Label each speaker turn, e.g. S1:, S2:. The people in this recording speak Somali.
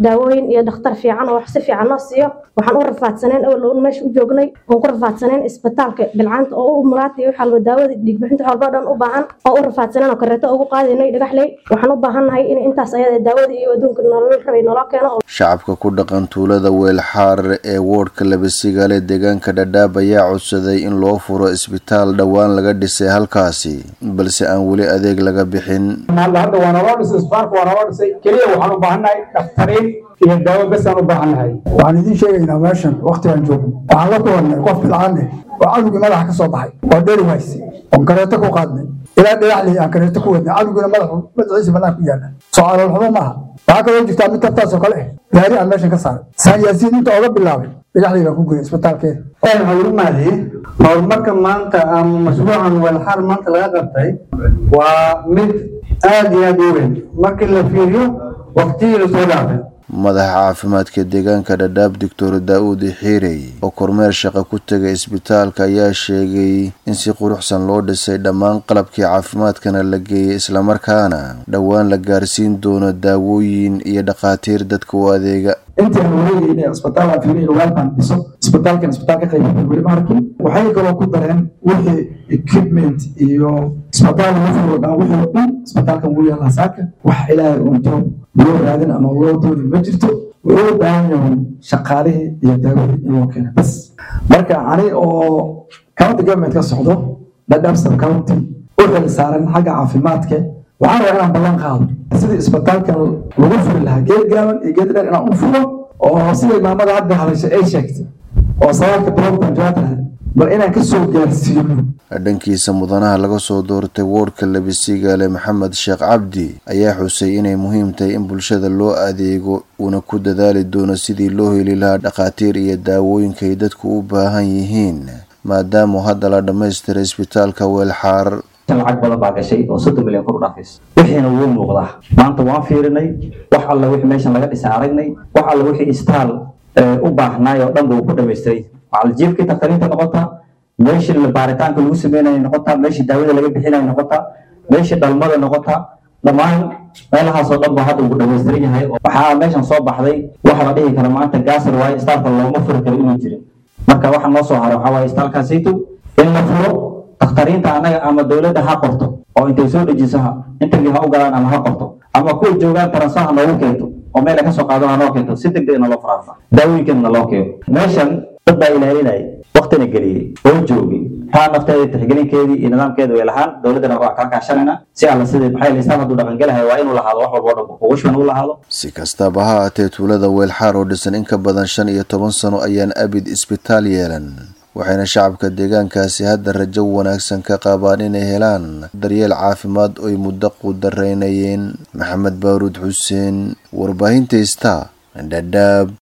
S1: daawooyin iyo dhakhtar fiican oo wax si fiican noo siiyo waxaan u rafaadsaneen awal oon meesha u joognay oon ku rafaadsaneen isbitaalka bilcaanta oo u mulaatay wax walba daawada dhiigbixinta walba dhan u baahan oo u rafaadsaneen oo kareeto ugu qaadaynay dhagaxley waxaan u baahannahay in intaas ayada daawada iyo adduunka nolol rabay naloo keeno
S2: shacabka ku dhaqan tuulada weelxaar ee woodhka labasigaale deegaanka dhadhaab ayaa codsaday in loo furo isbitaal dhowaan laga dhisay halkaasi balse aan weli adeeg laga bixin
S3: hadda waa naloo dhisay isbitaalka waa naloo dhisay keliya waxaan u baahannahay dhakhtariin iyo daawo besaan u baahannahay
S4: waxaan idiin sheegaynaa meeshan waktigaan joogno waxaan la kulannay qof bilcaan eh oo cadowgii madaxa ka soo baxay oo dheri wayse oon kareeto ku qaadnay ilaa dhagaxley aan kareeto ku wadnay cadowgiina madaxu madaxiisa bannaan ku yaalla soo caloolxumo maaha waxaa kaloo jirtaa mid tabtaasoo kale eh gaari aan meeshan ka saaray saan yaasiin inta oga bilaabay dhagaxley baan ku geeyay isbitaalkeeda
S5: waxaa lagu mahadiyey horumarka maanta ama mashruucan weelxaar maanta laga qabtay waa mid aad iyo aad u weyn markii la fiiriyo waqtigii lasoo dhaafay
S2: madaxa caafimaadka deegaanka dhadhaab doctor daa-uud xiirey oo kormeer shaqo ku tegay isbitaalka ayaa sheegay in si quruxsan loo dhisay dhammaan qalabkii caafimaadkana la geeyay islamarkaana dhowaan la gaarsiin doono daawooyin iyo dhakhaatiir dadka u adeega
S6: intii aan wareegayna isbitaal aan fiirin waalbaan dhiso isbitaalkan isbitaal ka qaybiyay weli ma arkin waxay kaloo ku dareen wixii equipment iyo isbitaal lagu furo dhan wixii oo dhan isbitaalkan wuu yaallaa saaka wax ilaahay unto loo raadin ama loo dooni ma jirto wuxuu u baahan yahay shaqaalihii iyo daawadii in loo keena bas marka ani oo county government ka socdo dhadhaab sub county u xil saaran xagga caafimaadka waxaan rabaa inaan ballan qaado sidii isbitaalkan lagu furi lahaa geed gaaban iyo geed dheer inaan u furo oo siday maamada hadda hadashay ay sheegtay oo sagaalka bilood baan jawaab bal inaan ka soo gaarsiino
S2: dhankiisa mudanaha laga soo doortay woodhka labisigaale maxamed sheekh cabdi ayaa xusay inay muhiim tahay in bulshada loo adeego uuna ku dadaali doono sidii loo heli lahaa dhakhaatiir iyo daawooyinka ay dadku u baahan yihiin maadaama hadda la dhammaystiray isbitaalka weelxaar
S7: lacag badan baa gashay oo soddon milyan kor u dhaafaysa wixiina wuu muuqdaa maanta waan fiirinay wax alla wixii meeshan laga dhisay aragnay wax alla wixii istaal u baahnaay oo dhan buu ku dhamaystiray macaljiibkii taktariinta noqotaa meeshii baaritaanka lagu sameynaya noqotaa meeshii daawada laga bixinaya noqotaa meeshii dhalmada noqotaa dhammaan meelahaasoo dhan baa hadda ugu dhamaystiran yahay waxaa meeshan soo baxday waxa la dhihi kara maanta gaasar waaye istaalka looma furi karo inuu jirin marka waxa noo soo haray waxaa waaye istaalkaasayto in la furo dakhtariinta annaga ama dowladda ha qorto oo intay soo dejiso ha interview ha u galaan ama ha qorto ama kuwa joogaan taransaha noogu keento oo meel ay ka soo qaadana noo keento si degdeg na loo faraarsa daawooyinkeena loo keeno meeshan dad baa ilaalinaya waktina geliyey oo joogay taa nafteeda tixgelinkeedii iyo nidaamkeeda way lahaan dowladdana waa kaa kaashanayna si alla sidii maxay listaan hadduu dhaqangelahay waa inuu lahaado wax walba o dhan ugushban uu lahaado
S2: si kastaba ha aatee tuulada weelxaar oo dhisan in ka badan shan iyo toban sano ayaan abid isbitaal yeelan waxayna shacabka deegaankaasi hadda rajo wanaagsan ka qabaan inay helaan daryeel caafimaad oy muddo qudaraynayeen maxamed baaruud xuseen warbaahinta ista dhadhaab